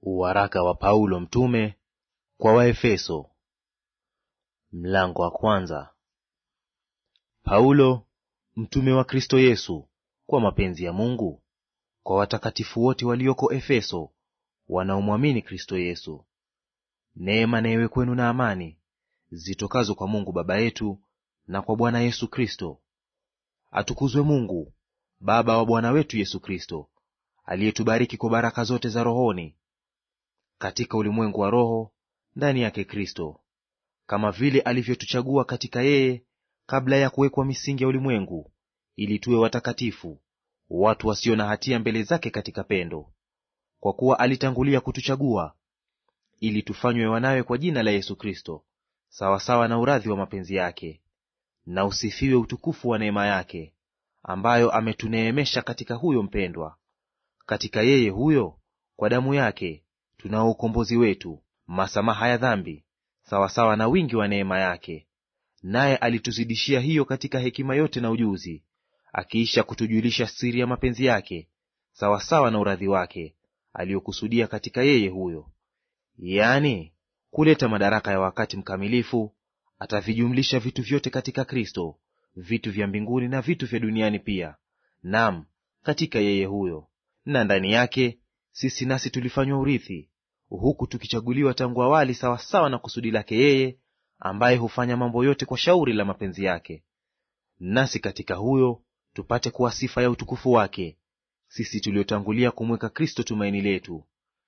Waraka wa Paulo mtume kwa Waefeso, mlango wa kwanza. Paulo mtume wa Kristo Yesu kwa mapenzi ya Mungu, kwa watakatifu wote walioko Efeso wanaomwamini Kristo Yesu: Neema na iwe kwenu na amani zitokazo kwa Mungu Baba yetu na kwa Bwana Yesu Kristo. Atukuzwe Mungu Baba wa Bwana wetu Yesu Kristo, aliyetubariki kwa baraka zote za rohoni katika ulimwengu wa roho ndani yake Kristo, kama vile alivyotuchagua katika yeye kabla ya kuwekwa misingi ya ulimwengu, ili tuwe watakatifu, watu wasio na hatia mbele zake katika pendo. Kwa kuwa alitangulia kutuchagua ili tufanywe wanawe kwa jina la Yesu Kristo, sawasawa na uradhi wa mapenzi yake, na usifiwe utukufu wa neema yake, ambayo ametuneemesha katika huyo mpendwa. Katika yeye huyo, kwa damu yake tunao ukombozi wetu, masamaha ya dhambi, sawasawa na wingi wa neema yake. Naye alituzidishia hiyo katika hekima yote na ujuzi, akiisha kutujulisha siri ya mapenzi yake, sawasawa na uradhi wake aliyokusudia katika yeye huyo, yaani kuleta madaraka ya wakati mkamilifu, atavijumlisha vitu vyote katika Kristo, vitu vya mbinguni na vitu vya duniani pia. Naam, katika yeye huyo, na ndani yake sisi nasi tulifanywa urithi, huku tukichaguliwa tangu awali sawasawa na kusudi lake yeye, ambaye hufanya mambo yote kwa shauri la mapenzi yake, nasi katika huyo tupate kuwa sifa ya utukufu wake, sisi tuliotangulia kumweka Kristo tumaini letu.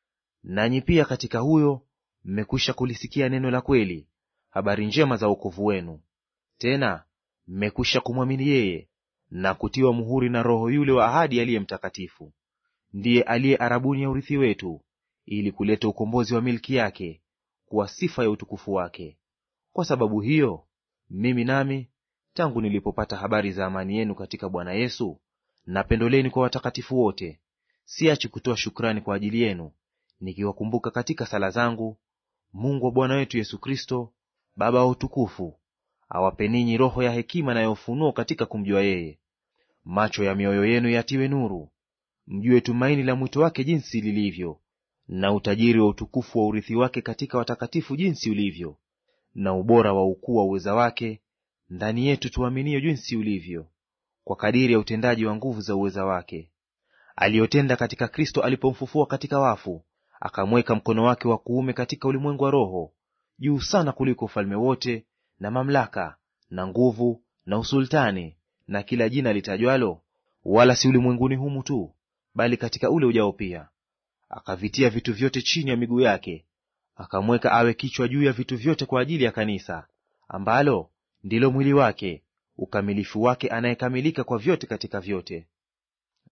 Nanyi pia katika huyo mmekwisha kulisikia neno la kweli, habari njema za wokovu wenu. Tena mmekwisha kumwamini yeye na kutiwa muhuri na Roho yule wa ahadi aliye Mtakatifu, ndiye aliye arabuni ya urithi wetu, ili kuleta ukombozi wa milki yake, kuwa sifa ya utukufu wake. Kwa sababu hiyo mimi nami, tangu nilipopata habari za amani yenu katika Bwana Yesu na pendo lenu kwa watakatifu wote, siachi kutoa shukrani kwa ajili yenu, nikiwakumbuka katika sala zangu Mungu wa Bwana wetu Yesu Kristo, Baba wa utukufu, awape ninyi roho ya hekima na ya ufunuo katika kumjua yeye, macho ya mioyo yenu yatiwe nuru, mjue tumaini la mwito wake jinsi lilivyo, na utajiri wa utukufu wa urithi wake katika watakatifu jinsi ulivyo, na ubora wa ukuu wa uweza wake ndani yetu tuaminio jinsi ulivyo, kwa kadiri ya utendaji wa nguvu za uweza wake, aliyotenda katika Kristo alipomfufua katika wafu, akamweka mkono wake wa kuume katika ulimwengu wa roho, juu sana kuliko ufalme wote na mamlaka na nguvu na usultani na kila jina litajwalo, wala si ulimwenguni humu tu, bali katika ule ujao pia. Akavitia vitu vyote chini ya miguu yake, akamweka awe kichwa juu ya vitu vyote kwa ajili ya kanisa, ambalo ndilo mwili wake, ukamilifu wake, anayekamilika kwa vyote katika vyote.